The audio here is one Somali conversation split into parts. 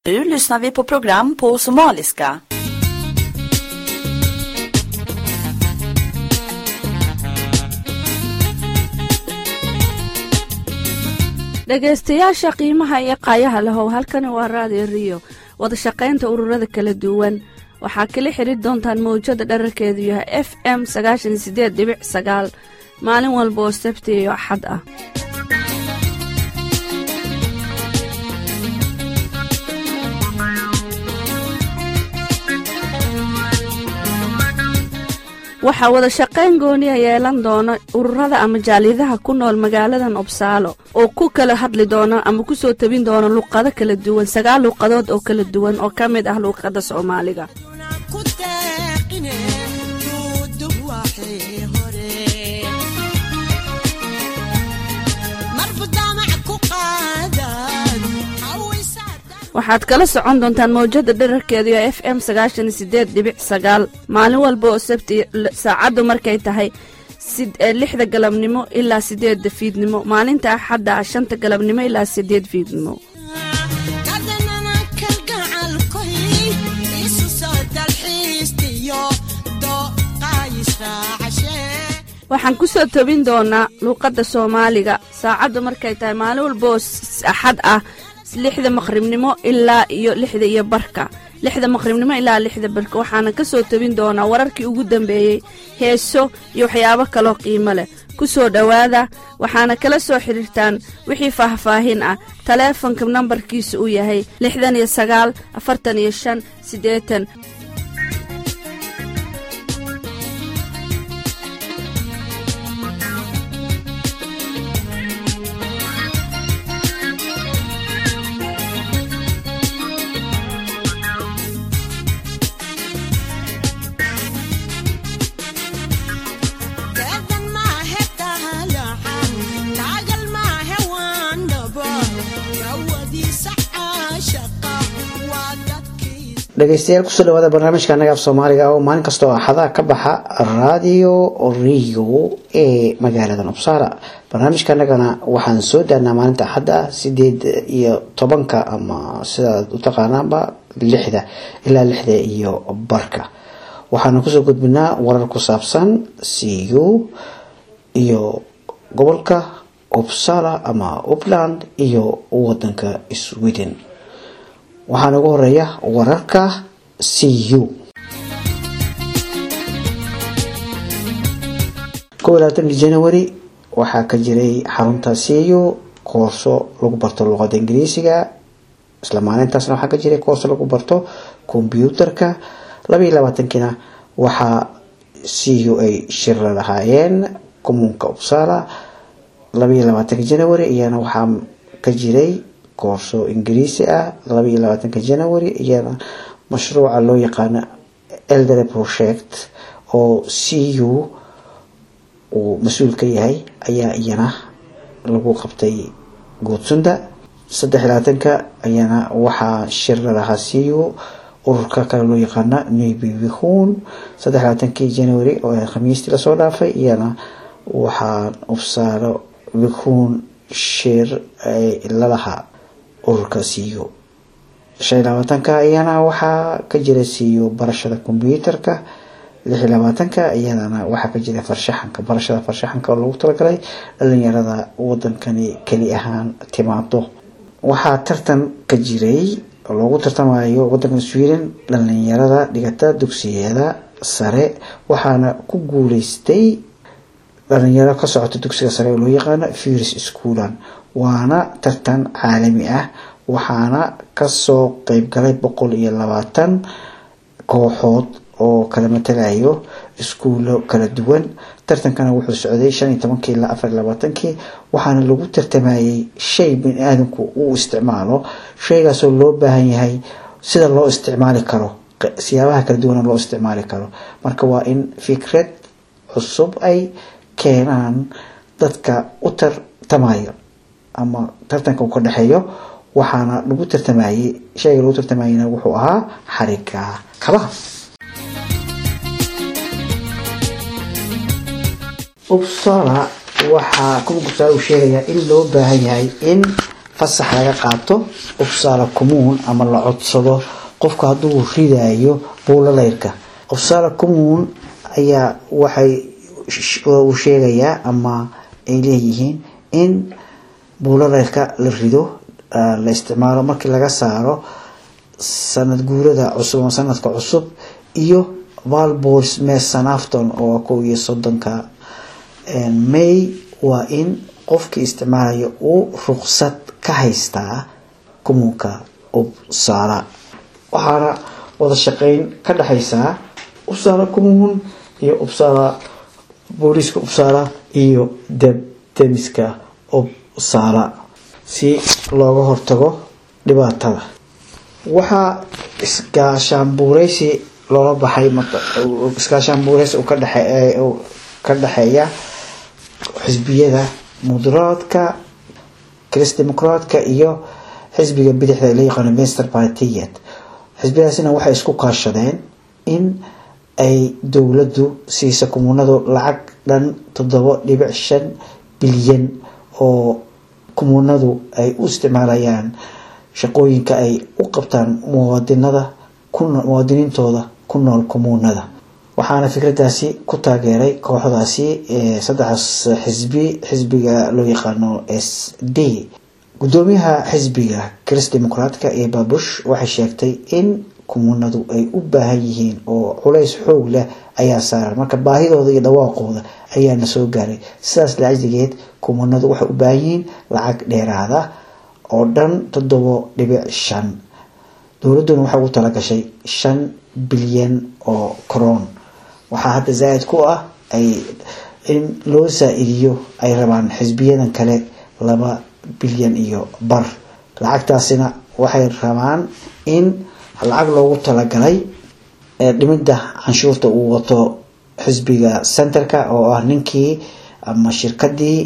Nu lyssnar vi på program på somaliska. dhegaystayaasha qiimaha iyo qaayaha lahow halkani waa raadiyo riyo wada shaqaynta ururada kala duwan waxaa kala xidri doontaan mawjada dherarkeedu yahay f m sagaashan sideed dhibic sagaal maalin walba oo sabti iyo axad ah waxaa wada shaqayn gooniya yeelan doona ururada ama jaaliyadaha ku nool magaaladan obsaalo oo ku kala hadli doona ama ku soo tabin doona luqado kala duwan sagaal luuqadood oo kala duwan oo ka mid ah luuqadda soomaaliga waxaad kala socon doontaan mawjada dherarkeedu ee f m sagaashan sideed dhibic sagaal maalin walba oo sabti saacaddu markay tahay lixda galabnimo ilaa sideedda fiidnimo maalinta axadda ah shanta galabnimo ilaa sideed fiidnimo waxaan ku soo tobin doonaa luuqadda soomaaliga saacaddu markay tahay maalin walba oo axad ah lixda maqribnimo ilaa iyo lixda iyo barka lixda maqribnimo ilaa lixda barka waxaana ka soo tebin doonaa wararkii ugu dambeeyey heeso iyo waxyaabo kaloo qiimo leh ku soo dhowaada waxaana kala soo xidhiirtaan wixii faahfaahin ah taleefonka nambarkiisa uu yahay lixdan iyo sagaal afartan iyo shan siddeetan dhegeystayaal kusoo dhawaada barnaamijka anaga af soomaaliga oo maalin kastoo axadaha ka baxa radio rio ee magaalada nobsara barnaamijka anagana waxaan soo daanaa maalinta axadda sideed iyo tobanka ama sidaad u taqaanaanba lixda ilaa lixda iyo barka waxaana kusoo gudbinaa warar ku saabsan cu iyo gobolka upsala ama upland iyo wadanka sweden waxaana ugu horeeya wararka c u kow labaatankii january waxaa ka jiray xarunta c u koorso lagu barto luqada ingiriisiga isla maalintaasna waxaa ka jiray koorso lagu barto kombyuutarka labaiyo labaatankiina waxaa c u ay shira lahaayeen commuunka upsala labaiyo labaatanka january iyana waxaa ka jiray koorso ingiriisi ah labaiyo labaatanka january iyana mashruuca loo yaqaano eldere project oo c u uu mas-uul ka yahay ayaa iyana lagu qabtay guudsunda saddex iyo labaatanka iyana waxaa shira lahaa c u ururka kale loo yaqaano nbihun saddex iyo labaatankii january oo khamiistii lasoo dhaafay iyana waxaa ubsaaro bihun shir lalahaa ururka c u shan iyo labaatanka iyana waxaa ka jira c u barashada kombyuutarka lix iyo labaatanka iyadana waxaa ka jira farshaxanka barashada farshaxanka oo lagu talagalay dhalinyarada wadankani keli ahaan timaado waxaa tartan ka jiray oo loogu tartamayo wadankan sweden dhalinyarada dhigata dugsiyada sare waxaana ku guuleystay dhalinyaro ka socota dugsiga sare oo loo yaqaano firis schoolan waana tartan caalami ah waxaana kasoo qeybgalay boqol iyo labaatan kooxood oo kala matalayo iskuulo kala duwan tartankana wuxuu socday shan iyo tobankii ilaa afar iyo labaatankii waxaana lagu tartamayay shay bini aadamku uu isticmaalo shaygaasoo loo baahan yahay sida loo isticmaali karo siyaabaha kala duwana loo isticmaali karo marka waa in fikrad cusub ay keenaan dadka u tartamayo ama tartanka uu ka dhexeeyo waxaana lagu tartamayey shayga lagu tartamayena wuxuu ahaa xariga kabaha upsala waxaa kuwa gubtaa uu sheegayaa in loo baahan yahay in fasax laga qaato ubsaala commuun ama la codsado qofka hadduu ridayo buulaleyrka ubsaala commuun ayaa waxay uu sheegayaa ama ay leeyihiin in buulaleyrka la rido la isticmaalo markii laga saaro sanad guurada cusub ama sanadka cusub iyo valbors mesanafton oo kow iyo soddonka may waa in qofkii isticmaalaya uu ruqsad ka haystaa commuunka ubsaala waxaana wada shaqeyn ka dhexaysaa ubsaala commuun iyo ubsaala booliiska ubsaala iyo deb demiska ubsaala si looga hortago dhibaatada waxaa iskaashaanbuureysi loola baxay iskaashaanbuureysi ka dhexe ka dhexeeya xisbiyada mudaraadka chris democraatka iyo xisbiga bidixda la yaqaano master partiyad xisbiyadaasina waxay isku kaashadeen in ay dowladdu siisa kumuunadu lacag dhan toddoba dhibic shan bilyan oo kumuunadu ay u isticmaalayaan shaqooyinka ay u qabtaan muwaadinada muwaadiniintooda ku nool kumuunada waxaana fikradaasi ku taageeray kooxdaasi saddexdaas xisbi xisbiga loo yaqaano s d gudoomiyaha xisbiga chris democraatka ee babush waxay sheegtay in kumuunadu ay u baahan yihiin oo culays xoog leh ayaa saaran marka baahidooda iyo dhawaaqooda ayaana soo gaaray sidaas lacjigeed kumuunadu waxay u baahan yihiin lacag dheeraada oo dhan toddobo dhibic shan dowladduna waxay ugu talagashay shan bilyan oo coroon waxaa hadda zaa-id ku ah ay in loo saa-idiyo ay rabaan xisbiyadan kale laba bilyan iyo bar lacagtaasina waxay rabaan in lacag loogu talagalay dhimida canshuurta uu wato xisbiga centerka oo ah ninkii ama shirkadii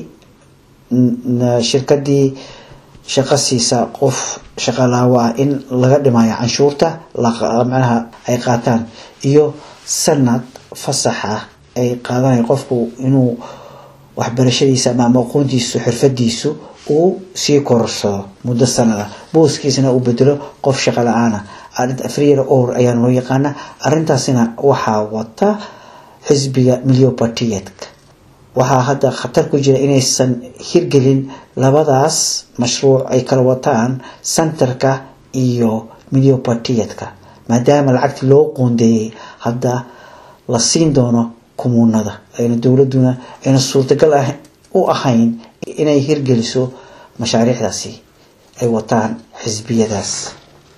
shirkadii shaqo siisa qof shaqalaawo ah in laga dhimayo canshuurta macnaha ay qaataan iyo sanad fasax ah ay qaadanayo qofku inuu waxbarashadiisa ama aqoontiisu xirfadiisu uu sii korarsado muddo sanada booskiisana uu bedelo qof shaqo la-aana freer or ayaa loo yaqaana arintaasina waxaa wata xisbiga milyopartiyadka waxaa hadda khatar ku jira inaysan hirgelin labadaas mashruuc ay kala wataan centerka iyo milyopartiyadka maadaama lacagtii loo qoondeeyay hadda la siin doono kumuunada ayna dowladuna ayna suurtagal ah u ahayn inay hirgeliso mashaariicdaasi ay wataan xisbiyadaas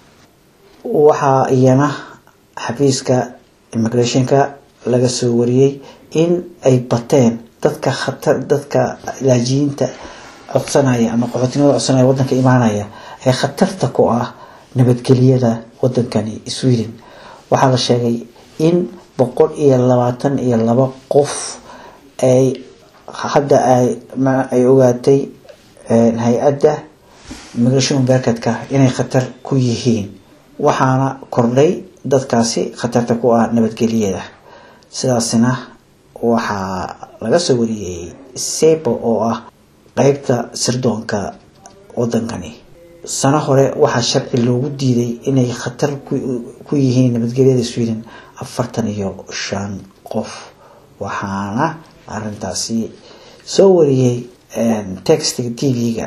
waxaa iyana xafiiska immigrationka laga soo wariyey in ay bateen dadka khatar dadka laajiyiinta codsanaya ama qaxootinimada codsanaya wadanka imaanaya ee khatarta ku ah nabadgeliyada wadankani sweden waxaa la sheegay in boqol iyo labaatan iyo laba qof ay hadda ay ogaatay hay-adda immigration berkedka inay khatar ku yihiin waxaana kordhay dadkaasi khatarta ku ah nabadgeliyada sidaasina waxaa laga soo wariyey sebo oo ah qeybta sirdoonka wadankani sano hore waxaa sharci loogu diiday inay khatar ku yihiin nabadgelyada sweden afartan iyo shan qof waxaana arintaasi soo wariyey textiga t v-ga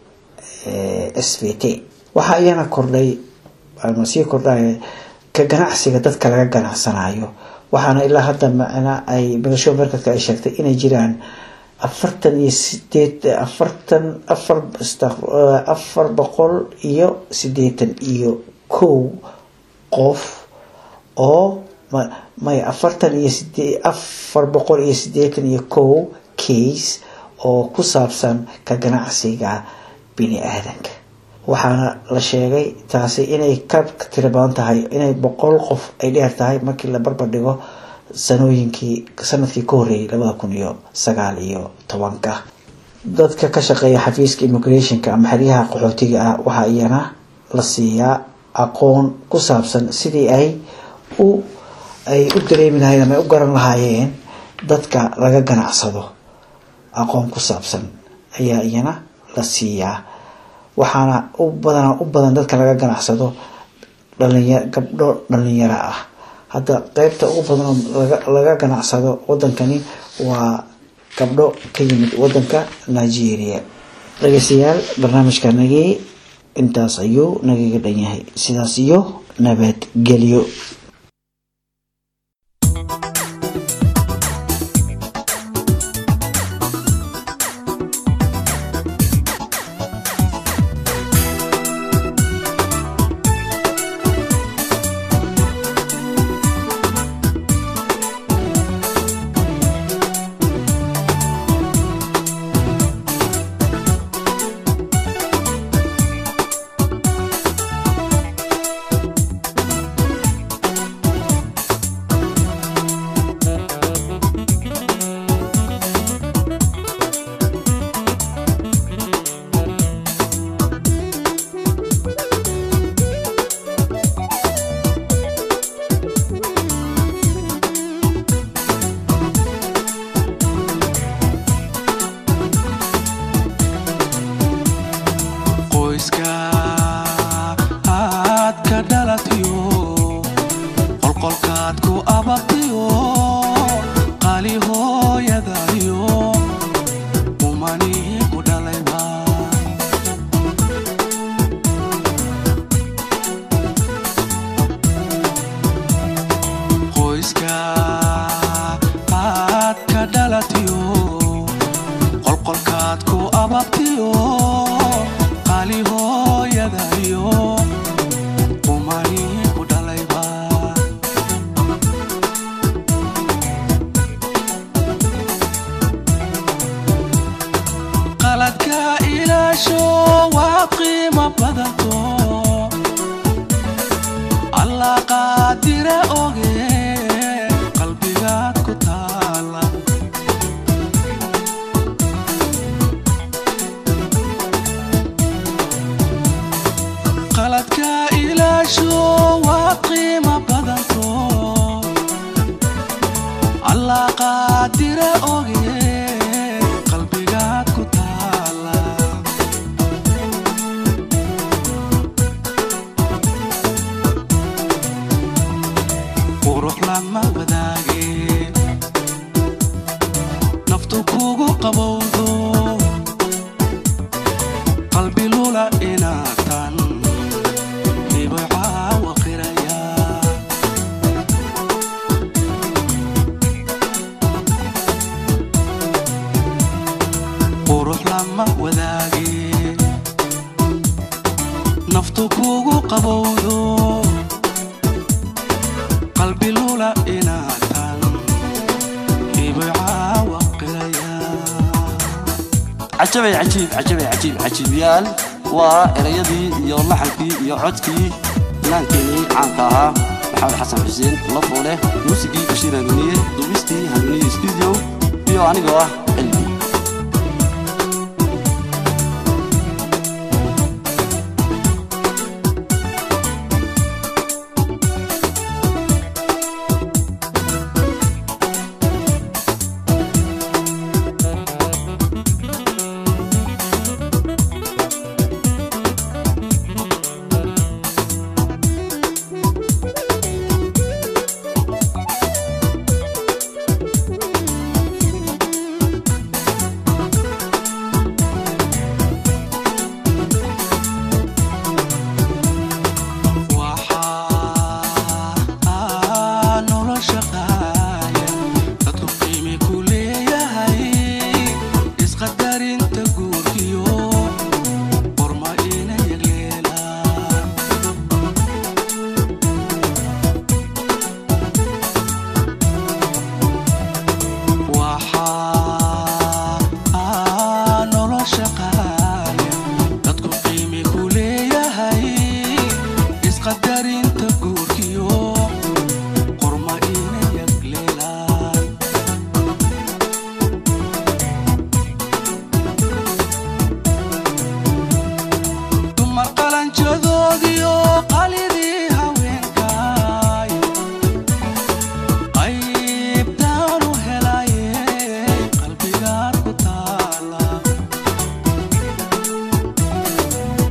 s v t waxaa iyana kordhay ama sii kordhaya ka ganacsiga dadka laga ganacsanayo waxaana ilaa hadda macna ay migasho markadka ay sheegtay inay jiraan afartan iyo sideed afartan afar afar boqol iyo sideetan iyo kow qof oo may afartan iyo side afar boqol iyo sideetan iyo kow case oo ku saabsan ka ganacsiga bini aadanka waxaana la sheegay taasi inay ka tiro badan tahay inay boqol qof ay dheer tahay markii la barbar dhigo sanooyinkii sanadkii ka horreeyay labada kun iyo sagaal iyo tobanka dadka ka shaqeeya xafiiska immigrationka ama xeryaha qaxootiga ah waxaa iyana la siiyaa aqoon ku saabsan sidii ay u ay u dareemi lahayen ama ay u garan lahaayeen dadka laga ganacsado aqoon ku saabsan ayaa iyana la siiyaa waxaana u badan u badan dadka laga ganacsado dhalinya gabdho dhalinyaro ah hadda qeybta ugu badan oo laga laga ganacsado wadankani waa gabdho ka yimid wadanka nigeria dhegeystayaal barnaamijkanagii intaas ayuu nagaga dhan yahay sidaas iyo nabadgelyo qoyska aad ka dhalatiyo qolqolkaad ku ababtiyo qali hooyadayo umani ku dhalayba qoyska aad ka dhalatiyo qolqolkaad ku ababtiyo qali hooyadayo umani ku dhalayba qaladka ilaasho waa qiimo badanto allah qaadire oge qalbigaad ku taala qaladka ilaasho waa qiimo badanto allah qaadire oge qalbigaad ku taala qurux lama wadaage naftu kugu qabowdo qalbi lula inaatan dhibicaawa qiraya qurux lama wadaage naftu kugu qabowdo qalbi lula inaatan dhibicaawa qiraya cajabay cajiib cajabay cajiib cajiibyaal waa erayadii iyo laxankii iyo codkii inaankeenii caanka ahaa maxamed xasan xuseen lafooleh muusigii bashiir hanuuniye duubistii hanuuniye studio iyo anigoo ah elbi waxaa nolosha qaaya dadku qiimi ku leeyahay isqadarinta guurkiyo qorma ina yagleelaan waxaa nolosha qaaya dadku qiimi ku leeyahay isqadarinta guurkiyo qorma ina yagleelaan dumar qalanjadoodiyo qalidii haweenkaay qaybtaanu helaye qalbigaad ku taala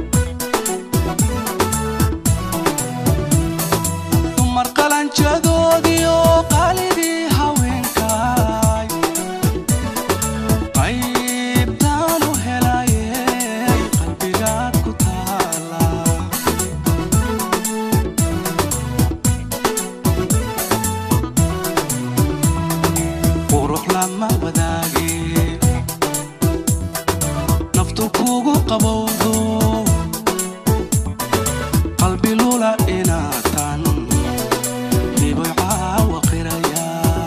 lula inaatan dhiboy caawa qiraya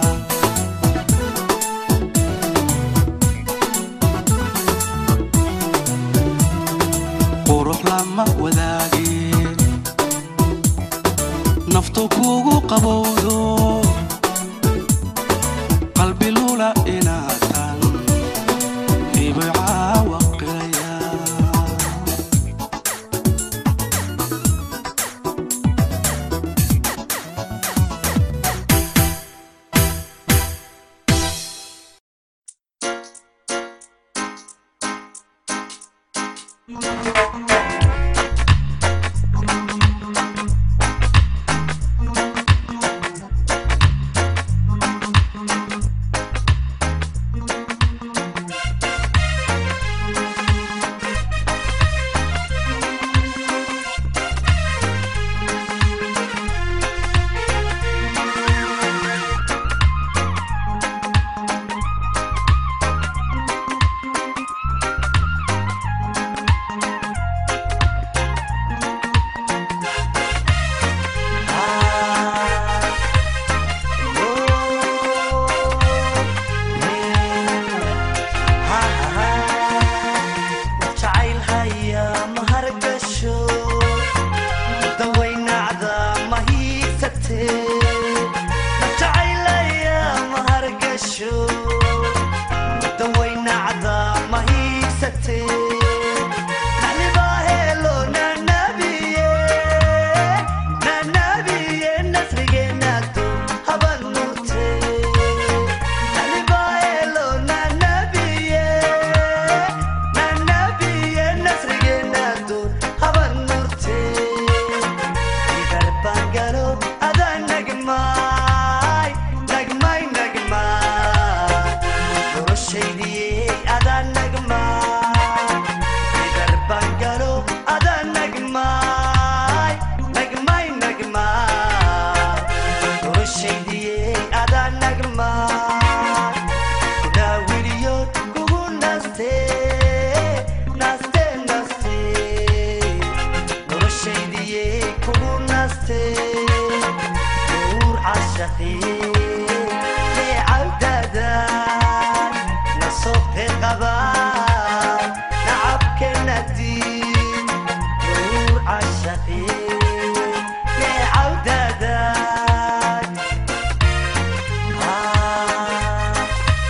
qurux lama wadaageen naftu kugu qabowdo qalbi lula inaatan dhiboy caawa qiraya jacayl haya ma hargasho dawaynacda ma hiigsate jacayl haya ma hargasho dawaynacda ma hiigsate Nalibaa helo nanabiye nanabiye nasrigeenaado haban nurte Nalibaa helo nanabiye nanabiye nasrigeenaado haban nurte idarbangalo adaa nagmaay nagmay nagmaay noloshaydiye adaa nagmaay idarbangalo adaa nagmaay nagmay nagmaay noloshaydiye adaa nagmaay kudaawiliyood kugu naste naste naste noloshaydiye kugu naste nuur cashaqi leecawdada nasobte qaba nacabkenadi nuur cashaqi leecawdada ah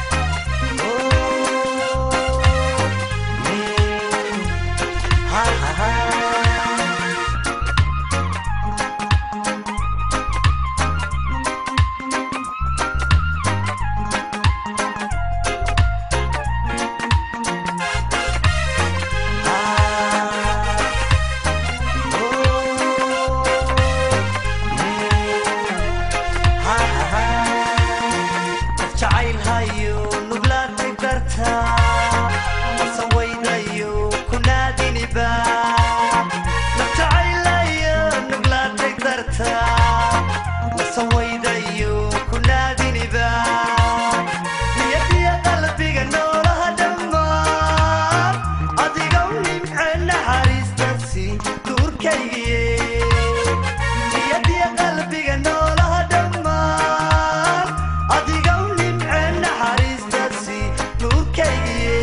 jacayl hayo nuglaatay darta masawaydayo kunaadiniba nafjacaylayo nuglaatay darta masawaydayo kunaadiniba niyadiya qalbiga noolaha dhammaan adigow nimce naxariistasi duurkaygiye niyadiya qalbiga noolaha dhammaan adigow nimce naxariistasi nuurkaygiye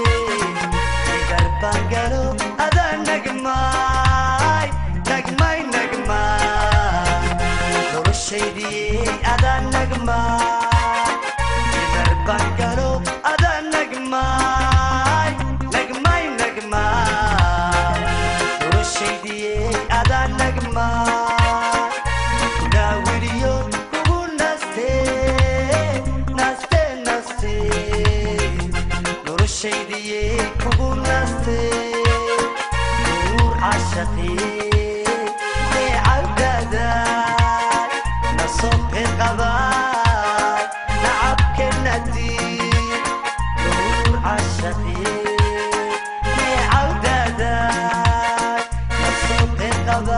idarbangalo adaa nagmaay nagmay nagmaay noloshaydiye adaa nagmaay idarbangalo adaa nagmaay nagmay nagmaay noloshaydiye adaa nagmaay kudaawiliyo kugu naste naste naste noloshaydiye kugu naste nuur cashaqi leecawdada nasobte qaba nacabkenadi nuur cashaqi leecawdada nasobte qaba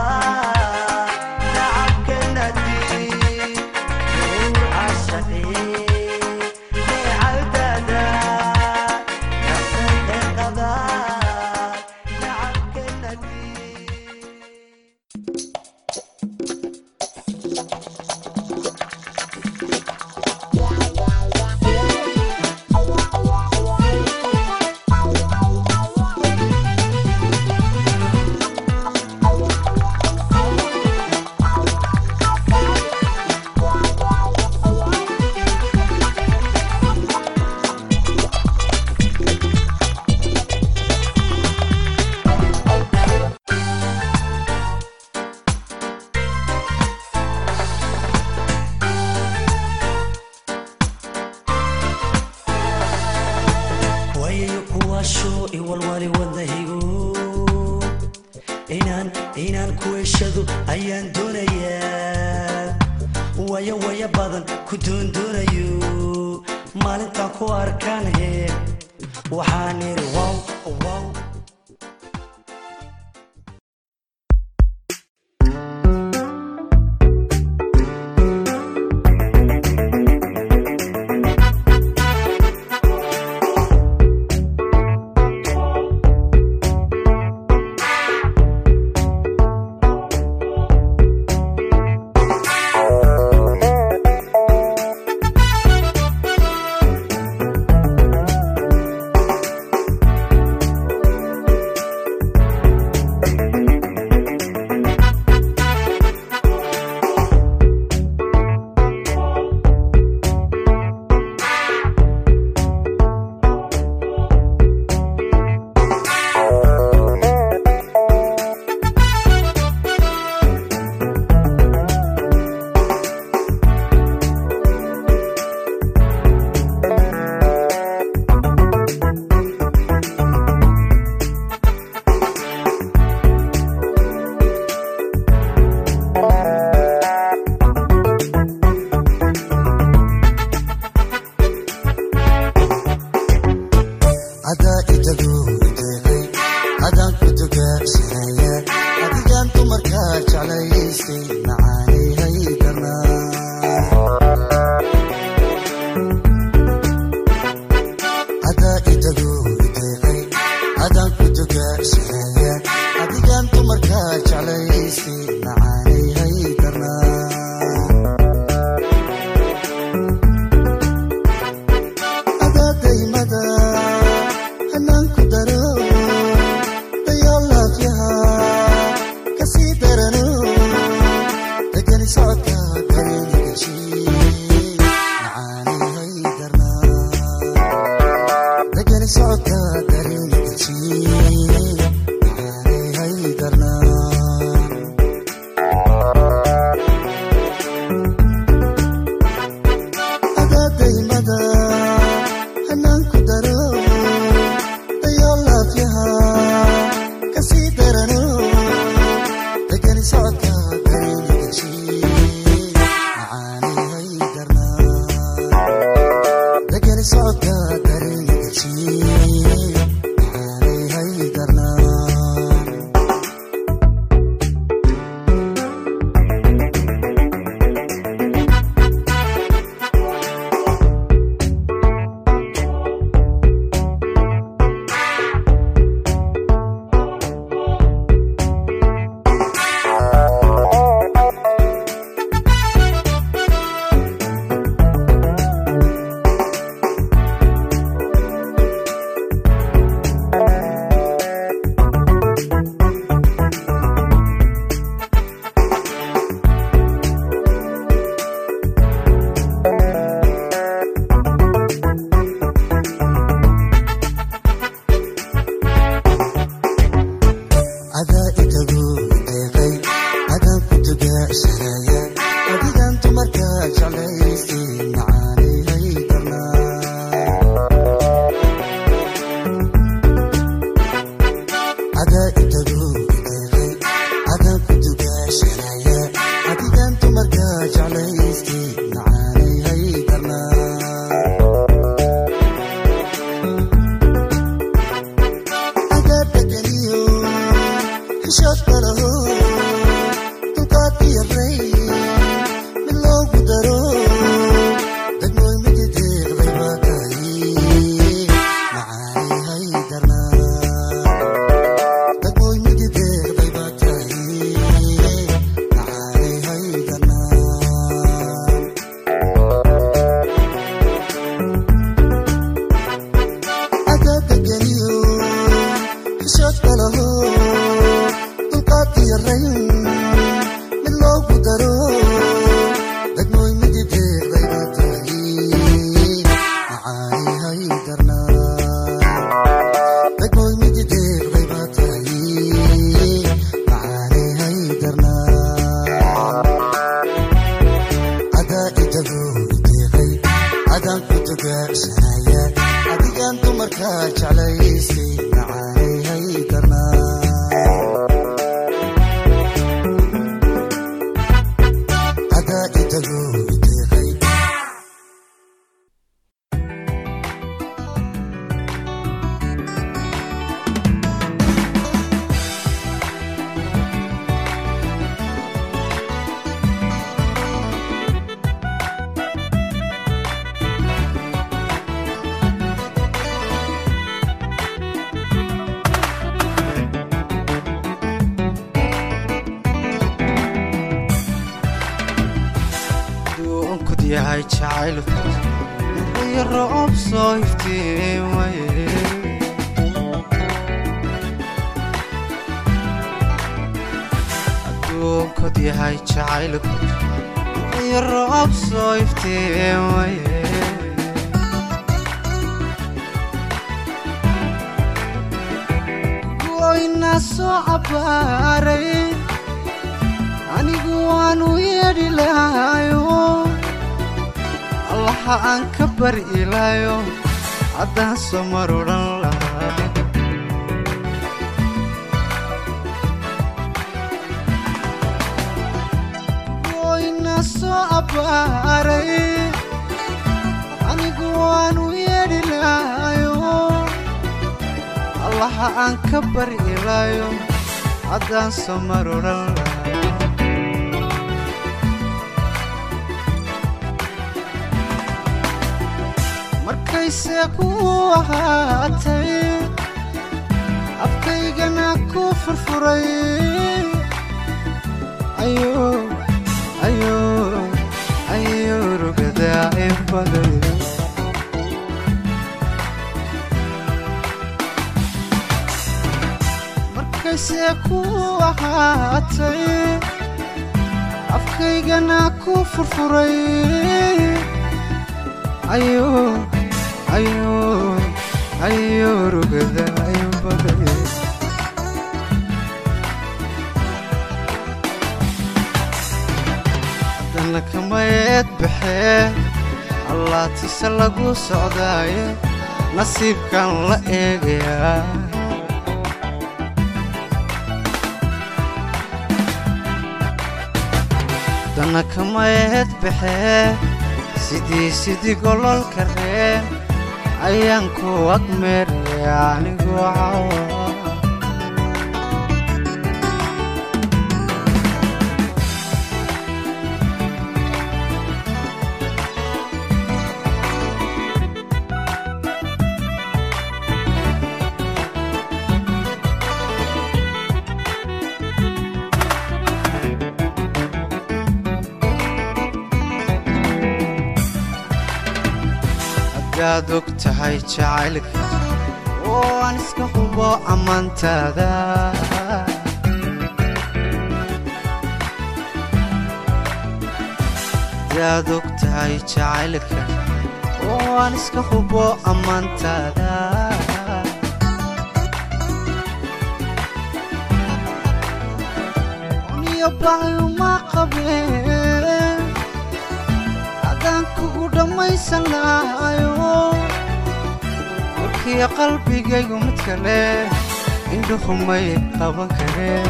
nacabkenadi nuur cashaqi leecawdada nasobte qaba nacabkenadi ayaan doonayaa waya waya badan ku doondoonayo maalintaan ku arkaan he waxaan iri wow wow adaa idagu deeqay adaan ku dugaagsanaya adigaan dumarkaa jeclaysay macaanay haydanaa adaa idagu deeqay adaan ku dugaagsanaya adigaan dumarkaa jeclaysay macaanay haydanaa adaadaymada hanaanku daro dayoolaafyaha kasii darano degani socodka darenigaji macaanay haydarnaa degani socodka darenigaji macaanay haydarnaa adaadaymada hanaanku daro dayoolaafyaha kasii darano degani socodka darenigaji macaanay haydarnaa degani socodka darenigaji macaanay haydarnaa adaa idagu deeqay adaan ku dugaagsanaya adigaan dumarkaa jeclaysay macaanay haydarnaa adaa idagu deeqay adaan ku dugaagsanaya adigaan dumarkaa jeclaysay macaanay haydarnaa adaa degeniyo xishood malaho dulqaad iyo ray mid loogu daro degmooy midi deeqday baa tahay macaanay haydarnaa degmooy midi deeqday baa tahay macaanay haydarnaa adaa degeniyo xishood malaho dulqaad iyo rayn mid loogu daro degmooy midi deeqday baa tahay macaanay haydarnaa degmooy midi deeqday baa tahay macaanay haydarnaa adaa idagu deeqay adaan ku dugaagsanaya adigaan dumarkaa jeclaysay macaanay haydarnaa yahay jacaylku iyo roob soo iftiimaye adduunkod yahay jacaylku iyo roob soo iftiimaye goyna soo cabbaaray anigu waanu yeedhi lahayo allaha aan ka bari ilaayo haddaan soo mar odhan lahaa goyna soo cabbaaray anigu waanu yeedhi lahayo allaha aan ka bari ilaayo haddaan soo mar odhan lahaa markayse ku ahaatay afkaygana ku furfuray ayo ayo ayo rugadaa in baday markayse ku ahaatay afkaygana ku furfuray ayo ayo ayo rugada in baday haddana kamayeed baxee allaatise lagu socdaaye nasiibkan la eegayaa haddana kamayeed baxee sidii sidii gololka reen ayaan ku agmeeraya anigu cawa haddaad og tahay jacaylka oo aan iska hubo ammaantaada haddaad og tahay jacaylka oo aan iska hubo ammaantaada uniyo baayuma qabeen haddaan kugu dhammaysan lahayo warkiyo qalbigaygu mid kale indhuhumay qaban kareen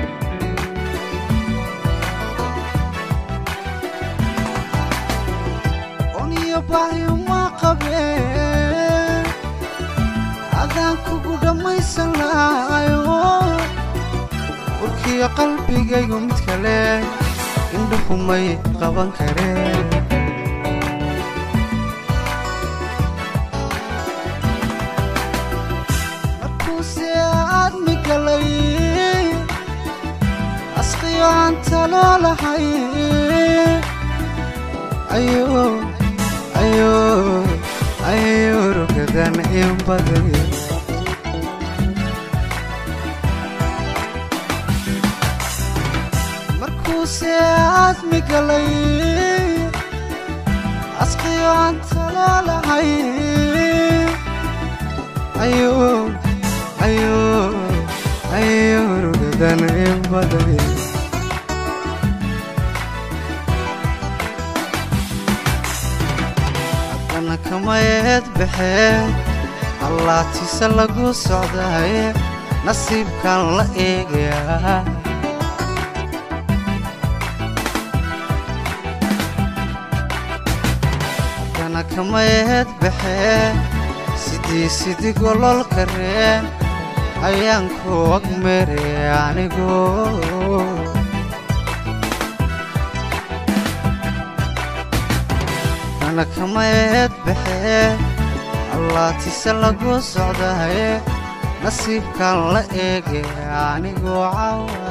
uniyo baayuma qabeen haddaan kugu dhammaysan lahayo warkiyo qalbigaygu mid kale indhuhumay qaban kareen markuuse aadmi galay asqiyo aan taloo lahay ayo ayo ayo rugadan in baday markuuse aadmi galay asqiyo aan taloo lahay ayo ayo ayo rugadan in baday haddana kamayeed baxee allaatise lagu socdaaye nasiibkan la eegayaa haddana kamayeed baxee sidii sidii gololka reen ayaan ku agmeeraya anigu haddana kamayeed baxee allaatise lagu socdaye nasiibkan la eegaya anigu cawa